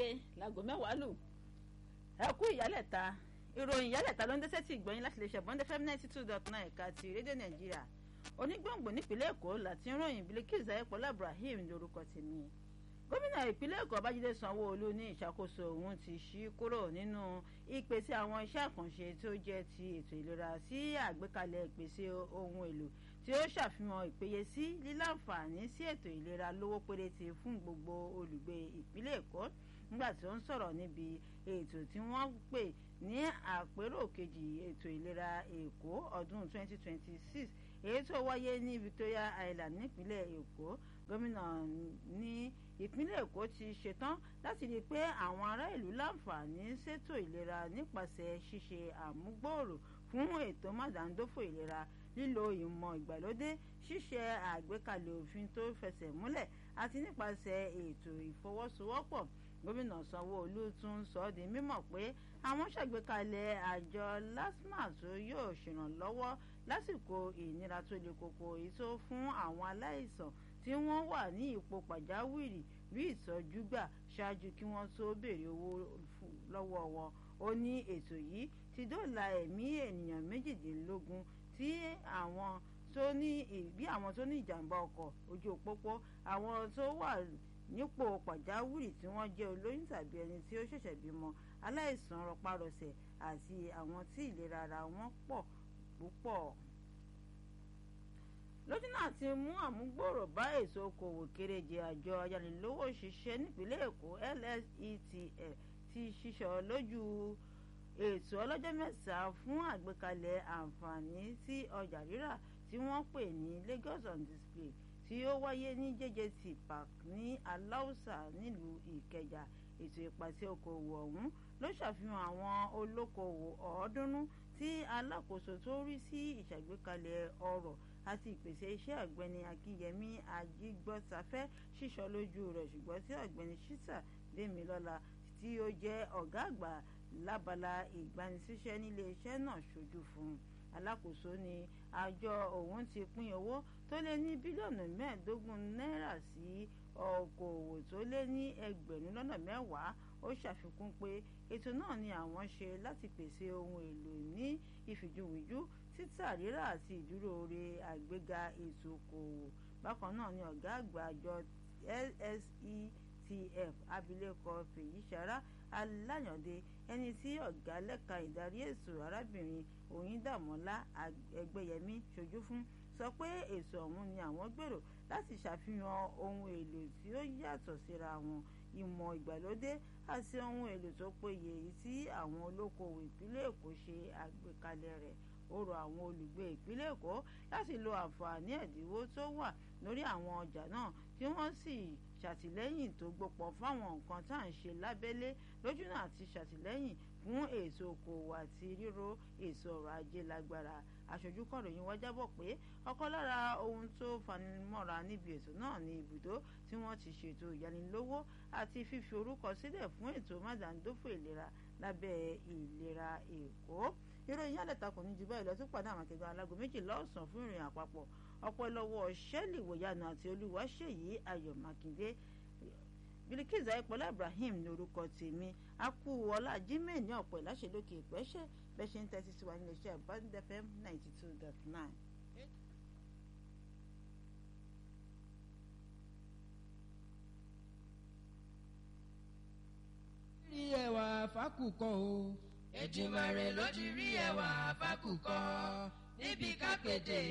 gẹ́gẹ́ láago mẹ́wàá lù ẹ kú ìyálẹ̀ta ìròyìn ìyálẹ̀ta ló ń dẹ́sẹ̀ tí ìgbọ̀nyìn láti lè ṣe bọ́ndẹ́ fm ninety two dot nine ẹ̀ka ti rédíò nàìjíríà onígbòǹgbò nípínlẹ̀ èkó láti ń ròyìn Bilkisu Ayọ̀pọ̀lá Ibrahim lórúkọ tèmi gómìnà ìpínlẹ̀ èkó babájídé sanwó-olú ní ìṣàkóso òun ti ṣí kúrò nínú ìpèsè àwọn iṣẹ́ àkànṣe tó jẹ́ ti ètò ìlera sí àgbékalẹ̀ ìpèsè ohun èlò tí ó ṣàfihàn ìpéyesí líláǹfààní sí ètò ìlera lówó péréte fún gbogbo olùgbé ìpínlẹ̀ èkó nígbà tí ó ń sọ̀rọ̀ níbi ètò tí wọ́n pè ní àpérò kejì ètò ìlera èkó ọdún 2026 èyí tó wáyé ní Victoria Island nípínlẹ̀ èkó gómìnà ní ìpínlẹ̀ èkó ti ṣetán láti rí i pé àwọn ará ìlú láǹfààní ṣètò ìlera nípasẹ̀ ṣíṣe àmúgbòòrò fún ètò mádàndófò ìlera lílo ìmọ̀ ìgbàlódé ṣíṣe àgbékalẹ̀ òfin tó fẹsẹ̀ múlẹ̀ àti nípasẹ̀ ètò ìfọwọ́sowọ́pọ̀ gómìnà sanwó-olú tún sọ ọ́ di mímọ̀ pé àwọn ṣàgbékalẹ̀ àjọ lasma tó yóò ṣèrànlọ́wọ́ lásìkò ìnira tó le koko èyí tó fún àwọn aláìsàn tí wọ́n wà ní ipò pàjáwìrì rí ìtọ́jú gbà ṣáájú kí wọ́n tó béèrè owó lọ́wọ́ wọn ó ní ètò yìí ti dóòlà ẹ̀mí ènìyàn méjìdínlógún tí àwọn tó ní bí àwọn tó ní ìjàmbá ọkọ̀ ojú òpópó àwọn tó wà nípò pàjáwìrì tí wọ́n jẹ́ olóyún tàbí ẹni tí ó ṣẹ̀ṣẹ̀ bímọ aláìsàn rọpárọsẹ̀ àti àwọn tí ìlera ara wọn pọ̀ púpọ̀ lójú náà ti mú àmúgbòrò bá èso okòwò kéréje àjọ ayánilówó ṣiṣẹ́ nípínlẹ̀ èkó LSETF ti ṣiṣọ́ lójú ètò ọlọ́jọ́ mẹ́ta fún àgbékalẹ̀ àǹfààní sí ọjà rírà tí wọ́n pè ní Lagos on display tí ó wáyé ní JJT Park ní Aláùsà nílùú Ìkẹjà ètò ìpàṣẹ okòwò ọ̀hún ló ṣàfihàn àwọn olókoòwò ọ̀ọ́dúnrún tí alákòóso tó rí sí ìṣàgbékalẹ̀ ọrọ̀ àti ìpèsè iṣẹ́ ọ̀gbẹ́ni akínyẹmí ajígbọ́safẹ́ ṣíṣọ lójú rẹ̀ ṣùgbọ́n tí ọ̀gbẹ́ni ṣítà démilọ́lá tí ó jẹ́ ọ̀gá àgbà lábala ìgbanisíṣẹ́ nílé iṣẹ́ náà ṣojú fún un alákòóso ni àjọ òun ti pín owó tó lé ní bílíọ̀nù mẹ́ẹ̀ẹ́dógún náírà sí okòòwò tó lé ní ẹgbẹ̀rún lọ́nà mẹ́wàá ó ṣàfikún pé ètò náà ni àwọn ṣe láti pèsè ohun èlò ní ìfìjúwìjú títà rírà àti ìdúróore àgbéga ètò okòòwò bákan náà ni ọ̀gá àgbà àjọ LSETF abilékọ Fèyíṣará Aláyàndé ẹni tí ọ̀gá lẹ́ka ìdarí ètò arábìnrin Oyíndàmọ́lá Ẹgbẹ́yẹmí ṣojú fún sọ pé ètò ọ̀hún ni àwọn gbèrò láti ṣàfihàn ohun èlò tí ó yàtọ̀ síra wọn ìmọ̀ ìgbàlódé àti ohun èlò tó péye èyí tí àwọn olókoòwò ìpínlẹ̀ Èkó ṣe àgbékalẹ̀ rẹ̀ ó rọ àwọn olùgbé ìpínlẹ̀ Èkó láti lo àǹfààní ẹ̀dínwó tó wà lórí àwọn ọjà náà tí wọ́n sì ṣàtìlẹ́yìn tó gbópọn fáwọn nǹkan tá à ń ṣe lábẹ́lé lójúnà àti ṣàtìlẹ́yìn fún ètò okòwò àti ríro ètò ọrọ̀ ajé lágbára aṣojú kọ̀ròyìn wá jábọ̀ pé ọ̀kan lára ohun tó fanimọ́ra níbi ètò náà ní ibùdó tí wọ́n ti ṣètò ìyanilówó àti fífi orúkọ sílẹ̀ fún ètò mádàndófò ìlera lábẹ́ ìlera Èkó ìròyìn àlẹ́ta kò ní ju báyìí lọ tó pàdé àwọn akẹgbẹ́ alágo méjìlá ọ̀sán fún ìròyìn àpapọ̀ ọ̀pọ̀ lọ́wọ́ ṣẹ́lì wòyanu àti olúwaṣèyí ayọ̀ mákindé Bilkisu Ayọ̀pọ̀lá Ibrahim ní orúkọ tèmi akú ọlá jimoh ní ọ̀pọ̀ ìláṣẹ lókè ìpẹ́ṣẹ́ bẹ́ẹ̀ ṣe ń tẹ́tí sí wa nílé iṣẹ́ Band FM ninety two dot nine. rí ẹwà fákùkọ o. Èdùmàrè ló ti rí ẹwà fákùkọ níbi kápẹ́tẹ̀